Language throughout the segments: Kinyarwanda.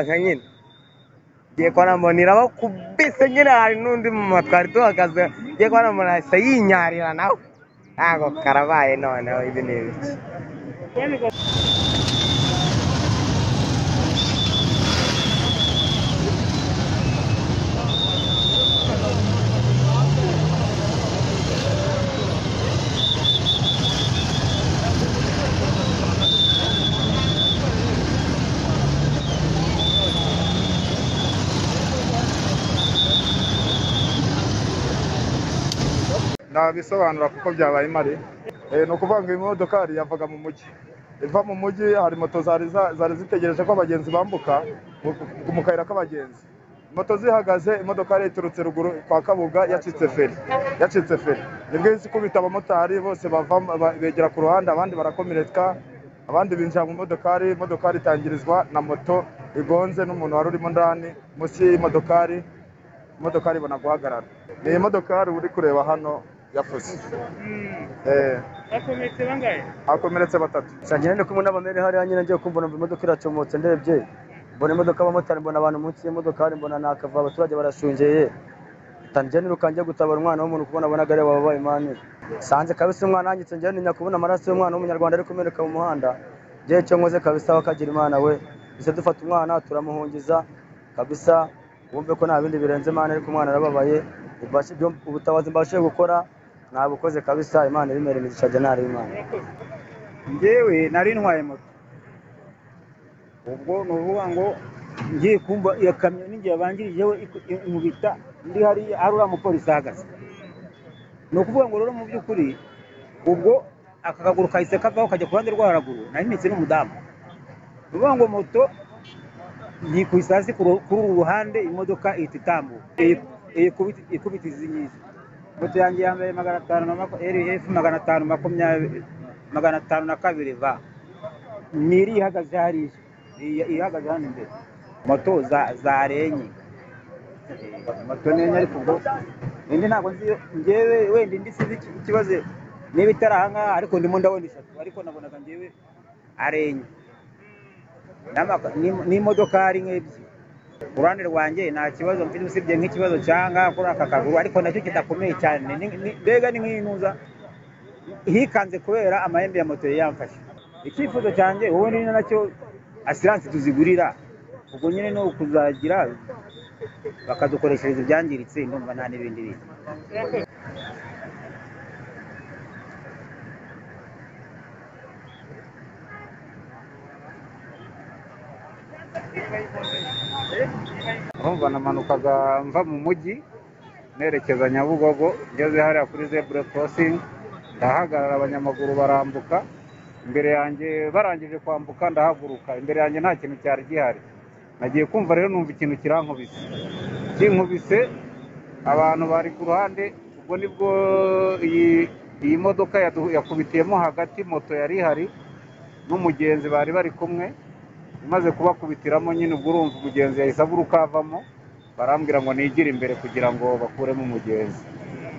nyine ngiye kwa Namubonera bakubise nyine hari n'undi mu matwari duhagaze ngiye kwa Namubonera ahise yinyarira nawe ntago karabaye noneho ibi ni ibiki nabisobanura kuko byabaye mare Eh, ni ukuvuga ngo imodokari yavaga mu mujyi iva mu mujyi hari moto zari za- zari zitegereje ko abagenzi bambuka mu- mu kayira k'abagenzi moto zihagaze imodokari iturutse ruguru kwa kabuga yacitse feri yacitse feri nibwo ihise ikubita abamotari bose bava ba- begera ku ruhande abandi barakomereka abandi binjira mu modokari imodokari itangirizwa na moto igonze n'umuntu wari urimo ndani munsi y'imodokari imodokari ibona guhagarara ni imodokari uri kureba hano yafuze Eh, bakomeretse bangahe hakomeretse batatu Sangire ndi kumwe n'abamere hariya nyine ngiye kumva numva imodoka iracomotse ndebye mbona imodoka y'abamotari mbona abantu munsi y'imodoka mbona nakava abaturage barashungeye tanjye niruka njya gutabara umwana w'umuntu kubona abona gare wabaye mani sanze kabisa umwana yanyitse njye ninya kubona amaraso y'umwana w'umunyarwanda ari kumeneka mu muhanda njye cyo nkoze kabisa wakagira imana we ise dufata umwana turamuhungiza kabisa wumve ko nta bindi birenze imana ariko umwana arababaye Ibashe- ibyo- ubutabazi mbashije gukora nabukoze kabisa imana ibimera imigisha jya nari imana ngewe nari ntwaye moto ubwo ni ukuvuga ngo ngiye kumva iyo kamyo n'igihe yabangirijeho iku- imubita ndi hariya hari uriya mupolisi ahagaze ni ukuvuga ngo rero mu by'ukuri ubwo aka kaguru kahise kavaho kajya ku ruhande rwo haraguru nari mpetse n'umudamu ni ukuvuga ngo moto yikubise hasi ku ru- kuri uru ruhande imodoka ihita itambuka iyi- iyi kubiti- ikubita izi ngizi moto yanjye ya mbere magana atanu na mako- RF magana atanu makumyabiri magana atanu na kabiri va niri ihagaze hariya iyi- ihagaze hano imbere moto za- zarenye Eh, moto nenye ariko ubwo indi ntabwo nzi iyo- njyewe wenda indi sinzi iki- ikibazo niba itari ahangaha ariko ndimo ndabona eshatu ariko nabonaga njyewe arenye N'amaka- n'im- n'imodoka ari nk'ebyiri ku ruhande rwanjye nta kibazo mfite usibye nk'ikibazo cyanga kuri aka kaguru ariko nacyo kidakomeye cyane Ni- ni- mbega ni nk'inuza hikanze kubera amahembe ya moto yari yamfashe icyifuzo cyanjye wowe ni nacyo asiranse tuzigurira ubwo nyine ni ukuzagira bakadukoreshereza ibyangiritse ndumva nta n'ibindi bintu urumva namanukaga mva mu mujyi nerekeza nyabugogo ngeze hariya kuri zebura korosingi ndahagarara abanyamaguru barambuka imbere yanjye barangije kwambuka ndahaguruka imbere yanjye nta kintu cyari gihari nagiye kumva rero numva ikintu kirankubise kinkubise abantu bari ku ruhande ubwo nibwo iyi iyi modoka yadu- yakubitiyemo hagati moto yari ihari n'umugenzi bari bari kumwe imaze kubakubitiramo nyine ubwo urumva umugenzi yahise aguruka avamo barambwira ngo nigire imbere kugira ngo bakuremo umugenzi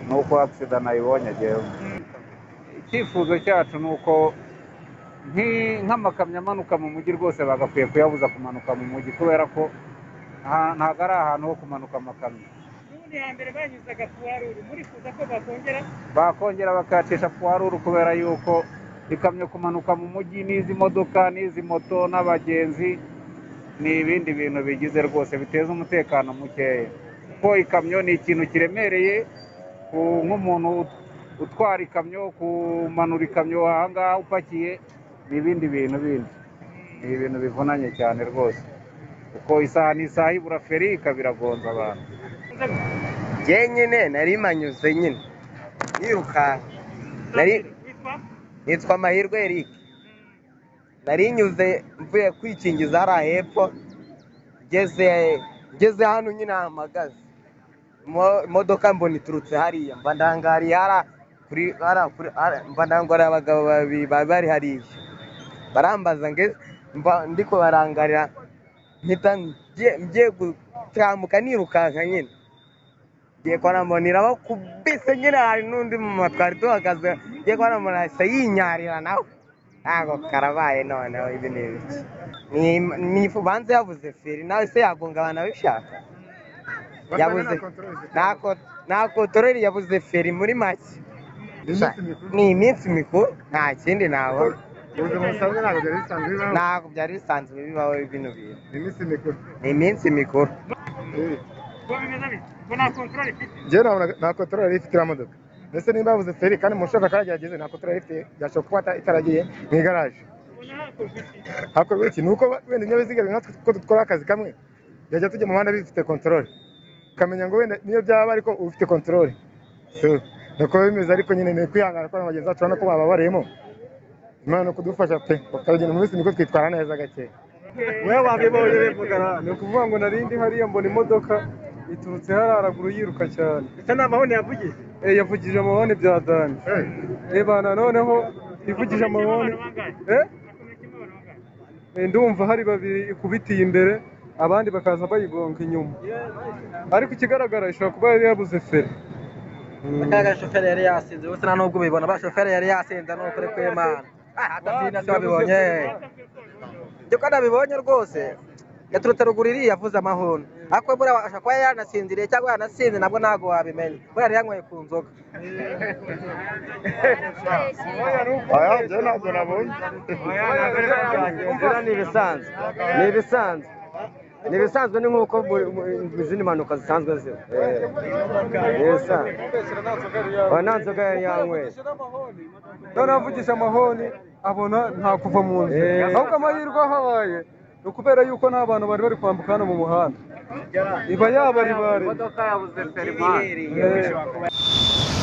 nuko agisida nayibonye agewe icyifuzo cyacu ni uko nki- nk'amakamyo amanuka mu mujyi rwose bagakwiye kuyabuza kumanuka mu mujyi kubera ko nta- ntabwo ari ahantu ho kumanuka amakamyo ubundi hambere banyuzaga puwaruru murifuza ko bakongera bakongera bakayacisha puwaruru kubera yuko ikamyo kumanuka mu mujyi n'izi modoka n'izi moto n'abagenzi ni ibindi bintu bigize rwose biteza umutekano mukeya kuko ikamyo ni ikintu kiremereye ku- nk'umuntu ut- utwara ikamyo kumanura ikamyo ahangaha upakiye ni ibindi bintu bindi ni ibintu bivunanye cyane rwose kuko isaha n'isaha ibura feri ikabiragonza abantu njye nyine nari manyuze nyine yirukanka nari nitwa amahirwe Eric nari nyuze mvuye kwikingiza hariya hepfo ngeze ngeze hano nyine ahamagaze Mo- imodoka mbona iturutse hariya mba ndangariye hara kuri hara kuri hara mba ndangariye abagabo babiri bari bari hariya barambaza nge mba ndi kubarangarira mpita ngiye- ngiye gutambuka nirukanka nyine ngiye kwa Namubonera bakubise nyine hari n'undi mu matwari duhagaze ngiye kwa Namubonera ahise yinyarira nawe ntago karabaye noneho ibi ni ibiki Ni- ni- banze yabuze feri nawe se yagungabana abishaka yabuze nta ko- nta kotorori yabuze feri muri make ni iminsi mikuru nta kindi nabona ubuzima busanzwe ntabwo byari bisanzwe bibaho ntabwo byari bisanzwe bibaho bino bintu ni iminsi mikuru ni iminsi mikuru njyewe ntabwo nta kotorora yari ifite iriya modoka ndetse niba yabuze feri kandi mu shaka kandi yageze nta kotorora yari ifite byashobora kuba ata- itaragiye mu igaraje hakorwa iki ni uko wenda ibinyabiziga bimwe natwe ko dukora akazi kamwe byajya tujya mu muhanda bifite kontorore ukamenya ngo wenda niyo byaba ariko uba ufite kontorore nuko biba bimeze ariko nyine ni kwihangana ko na bagenzi bacu urabona ko bababariyemo imana ni ukudufasha pe tukagenda mu minsi mikuru twitwara neza gakeya wowe wabibonye bivugana ni ukuvuga ngo narindi hariya mbona imodoka iturutse hariya haraguru yiruka cyane Ese ni amahoni yavugije Eh, yavugije amahoni bya dani reba noneho ivugije amahoni Eh? Eh, ndumva hari babiri ikubitiye imbere abandi bakaza bayigonga inyuma ariko ikigaragara ishobora kuba yari yabuze feri akayaga shoferi yari yasinze gusa nta nubwo ubibona ba shoferi yari yasinze ni ukuri kw'imana atabyina se wabibonye ibyo ko nabibonye rwose yaturutse ruguru iriya yavuze amahoni ariko we buriya ashobora kuba yari yanasinziriye cyangwa yanasinze nabwo ntabwo wabimenya buriya yari yanyweye ku nzoga aya njyewe ntabwo nabonye Biriya ni ibisanzwe ni ibisanzwe ni ibisanzwe ni nk'uko buri- mu izindi mpanuka zisanzwe ziba Eh, ni ibisanzwe Oya, nta nzoga yari yanyweye noneho avugije amahoni abona nta kuva mu nzira Eh. ahubwo amahirwe ahabaye ni ukubera yuko nta bantu bari bari kwambuka hano mu muhanda iba yabaribariye Eh.